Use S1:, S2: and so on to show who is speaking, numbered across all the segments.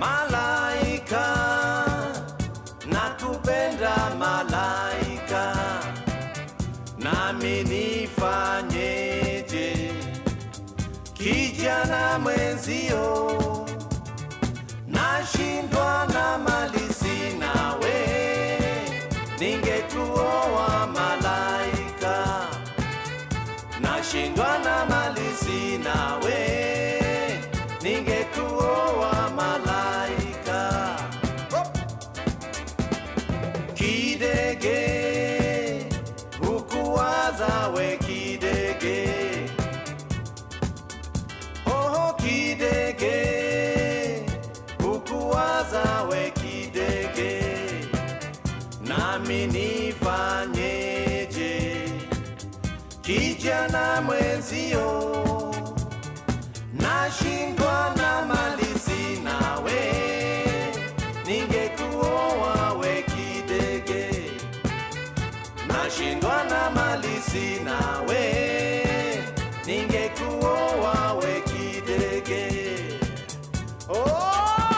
S1: malaika nakupenda malaika nami nifanyeje kijana mwenzio nashindwa na mali sina we ningetuoa malaika nashindwa na mali sina we ningetuoa malaika kidege hukuwaza we kidege oho kidege hukuwaza we kidege nami nifanyeje kijana mwenzio nashindwa na mali sina we ningekuoa we kidege nashindwa na mali sina we ningekuoa we kidege oh!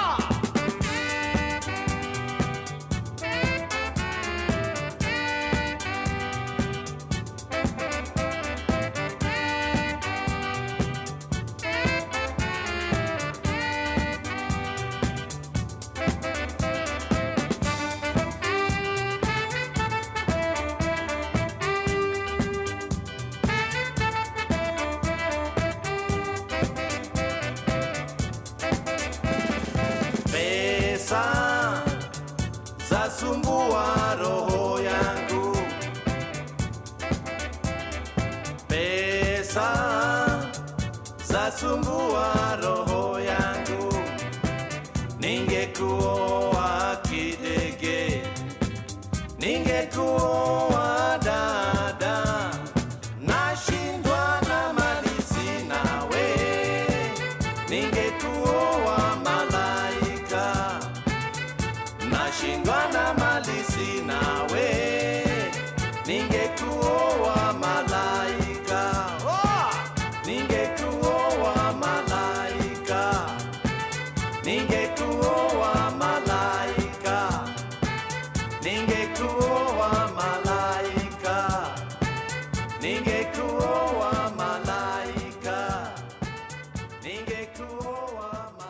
S1: pesa zasumbua roho yangu pesa zasumbua roho yangu ningekuoa kidege ningekuoa dada nashindwa na mali sina we ningekuoa malaika nashindwa na mali sina we ningekuoa malaika oh! ningekuoa malaika ningekuoa malaika ningekuoa malaika ningekuoa malaika ningekuoa malaika